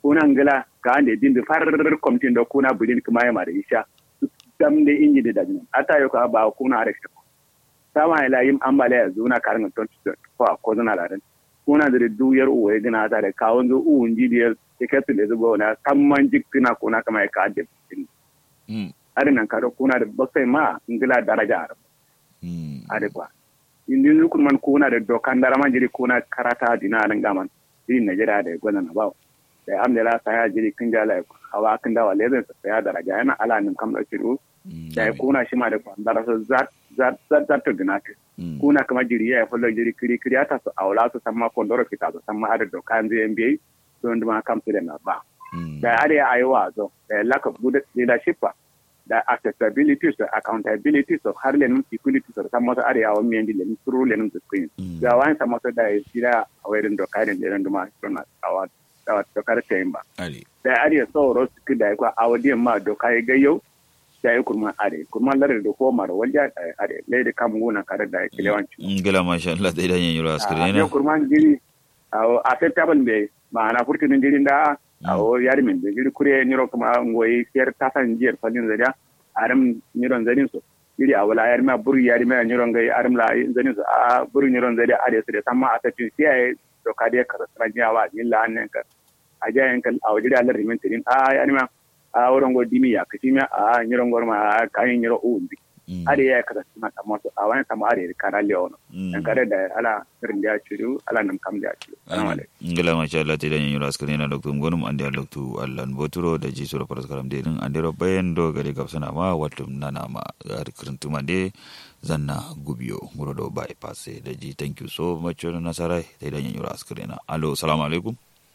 kuna ngila ka ande din da far komtin da kuna budin kuma ya mara isha dam da inji da dajin ata yo ka ba kuna are ta sama ila yim ambale ya zuna karin ton ko ko zuna ladan kuna da duyar uwa gina ta da kawon zo uun jidiyar tikatu da zuba na kamman jikina kuna kama ya ka ade mm are nan ka kuna da bakai ma ngila daraja arab mm ade kwa indi nukun man kuna da dokan dara man jiri kuna karata dina nan gaman jiri najeriya da gwana na bawo da amdala saya jiri kin jala hawa kin dawa lezen sa saya daraja yana ala nin kam da shiru mm da kuna shi ma da kwan dara so zat zat zat zat to dinate mm kuna kama jiri ya fullo jiri kiri kiri ata so awla so samma kondoro kita so samma ada dokan zai NBA so nduma kam su da na ba mm da are ayiwa zo da lack of good leadership ba, da accessibility so accountability so har lenin security so san masa are yawon miyan di lenin turu lenin da screen Mm. ga wani san masa da ya jira a wayar doka da lenin duma suna awa da dokar ta yin ba ali da are so ro su da ya kwa awadiyan ma doka ya gayyau da ya kurman are kurman larar da komar wajen are lai da kamun gona kare da ya kilewanci ngila masha Allah dai dan yanyuro askare a na kurman jiri a acceptable be ma'ana furtinin jirin da a o yari min da jiri kure niro kuma ngoyi siyar tasan jiyar fadin zariya aram niron zarin so jiri a wala yari ma buru yari ma niron gai aram la zarin so a buru niron zariya a da su da samma a tafi siya to ka da ka rasara jiya wa ni la hannen ka a jayen kan a wajiri alar rimin tirin a yari ma a wurin go dimi ya kashi ma a niron gor ma kayan niro uun bi are ya ka rasara ta masu a wani sama are ka na lewono an kare da ala irin da ya ciru ala nam kam da ya ciru salamu alaikum ngila masha Allah te dan yanyuro askare na doktor ngonum ande doktor Allah boturo da ji sura paras karam de din ande ro bayen do gare gapsana ma watum nana ma gar krintuma de zanna gubiyo ngoro do bypass da ji thank you so much na sarai te dan yanyuro askare na allo assalamu alaikum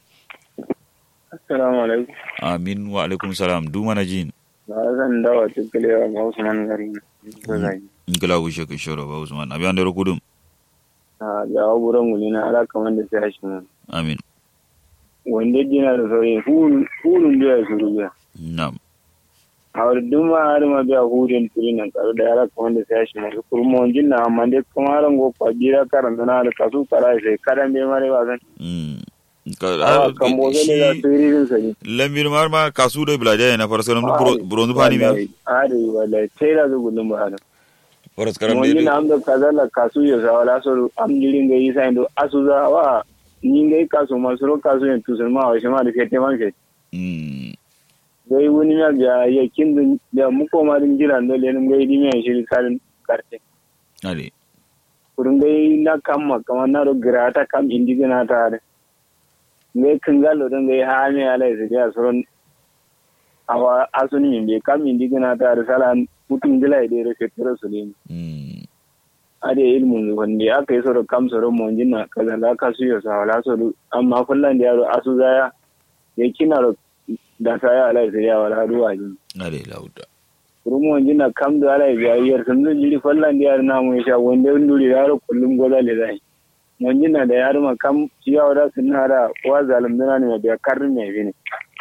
Assalamu alaikum. amin wa alaikum salam du mana jin Ba zan dawa tukkulewa ga Usman gari. Zai. ngila wushe ka shoro ba usman abi ande ro kudum A jawo buran guli na ala kamar da sai shi mun. amin Wanda jina da sauye hulun da ya suru biya. nam A wadda duma har ma biya hulun turi nan tsaro da ala kamar da sai shi mun. Kurma wanjin na amma dai kuma ran go kwa jira karanta na da kasu kara sai karan bai mare ba zan. mm Awa kan bozo ne da turirin sa ne. lambir mar ma kasu do bilaje na faras karam bronzu pani mi Are wallahi sai da zugulun ba da. faras karam Wani de na amda kazala kasu ya sawala so am jirin ga yi sai do asu za wa ni ngai kasu masu ro kasu yin tusun ma wa shi ma da fete man fete. mm gai wani ya biya ya kin da mu koma din jira da lenin gai di mai shiri karin karte ali kurun gai na kamma kamar na ro grata kam indigena ta da gai kan galo don gai ha me ala su ya suron awa asuni min be kam indigena ta da salan mutum gila da ro fetro su ne mm ade ilmun wanda aka yi soro kam soro mon jinna kaza la ka su yo sa wala soro amma kullan da yaro asu zaya ya kina ro da saya ala su ya wala ruwa jin ali lauda rumo jina kam da ala biya yar sun zun jiri fallan da yar namu ya sha wanda yin duri yaro kullum goza le zai mun jina da yar ma kam ciya wada sun hada wa zalim dana ne biya karrin ne bi ne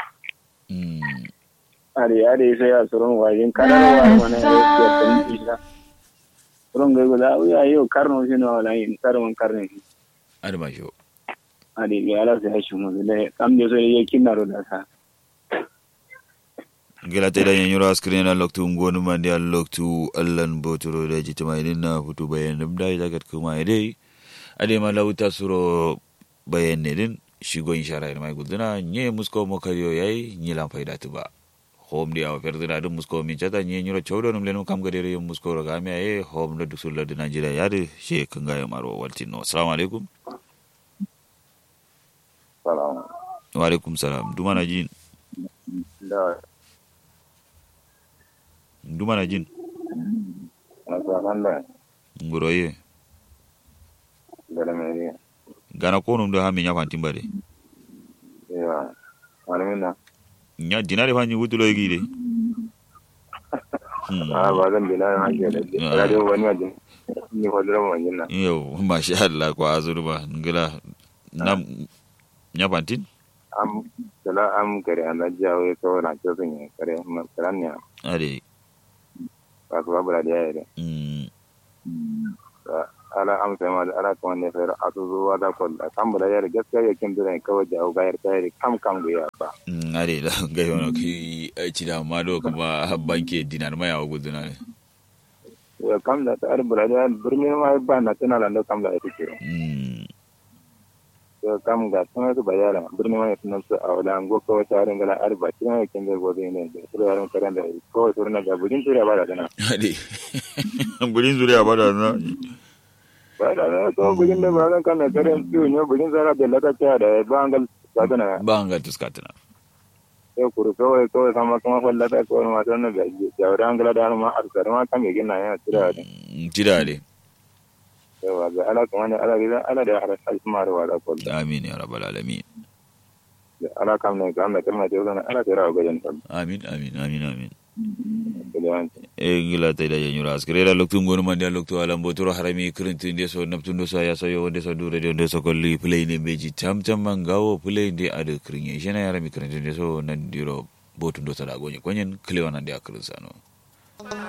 mm are are sai ya suron wajin kadar wa mana ya ce sun isa suron ga goza ya yo karno shi na wala yin karman karne shi ali ma sho are ga ala sai shi mu da kam da so ya kinaro da sa gila te dan yanyuro askare na loktu ngonu mandi al loktu allan botoro da jitima idin na futu bayan dum da jagat kuma idai ade ma lauta suro bayan ne din shigo inshara ina mai guduna nye musko mo kariyo yayi nye lam faida tuba hom dia ferdina dum musko min chata nye nyuro chawdo num lenu kam gadere yum musko ro game ay hom da dusul da Nigeria yade she kanga maro waltino assalamu alaikum salam wa alaikum salam dumana jin da dumana jin masalan da nguroye da mai gana konum do hami nya fantin bade ya wani na nya dinare fanyi wutulo yigi de a ba zan bi na hanje da ke Ah. radio wani wajen ni hodura mu wajen na yo masha Allah ko azuru ba ngila nam nya fantin am kala am kare an jawo ya kawo na ce sun yi kare ma karan ne ade ba su babu da ya yi mm ala amsa ma da ala kuma ne fere a su zuwa da kwalla kan bula yar gaskiya ya kin dure kawai da ga yar tayar kam kam ga ya ba Mm, ade da ga yono ki ci da ma do kuma banke dinar mai awu guduna ne ya kam da ta ar bula da birni ma ba na tana da kam da ita ce Mm, ya kam ga tana su bayala birni ma tana su a wala ngo kawai ta rin gala ar ba kin ya kin da gobe ne da su yaran karan da kawai su na ga budin tura ba da dana ade burin zuriya ba da na ba da na to budin da ba kan na karan su ne budin zara da laka ta da ba angal ba dana ba an ga tuskatuna sai kuru kawai kawai sama kuma fallata kawai ma tana da jawara angala da ma arsar ma kan ya gina ya tura da Mm, ci da ade yawa ga ala kuma ne ala gidan ala da ala alfumar wa da kullu amin ya rabbal alamin ala kam ne kam da kalma ce wannan ala tara ga jan kullu amin amin amin amin kiliyan e gila ta da yanyu ras krela loktu ngonu mande loktu alam botoro harami krintu inde so naptu ndo so ya so yo wonde so dure de ndo so kolli play ne beji tam tam mangawo play de ade krinye jena harami krintu inde so nan diro botu ndo sada gonye konyen klewana de akrin sano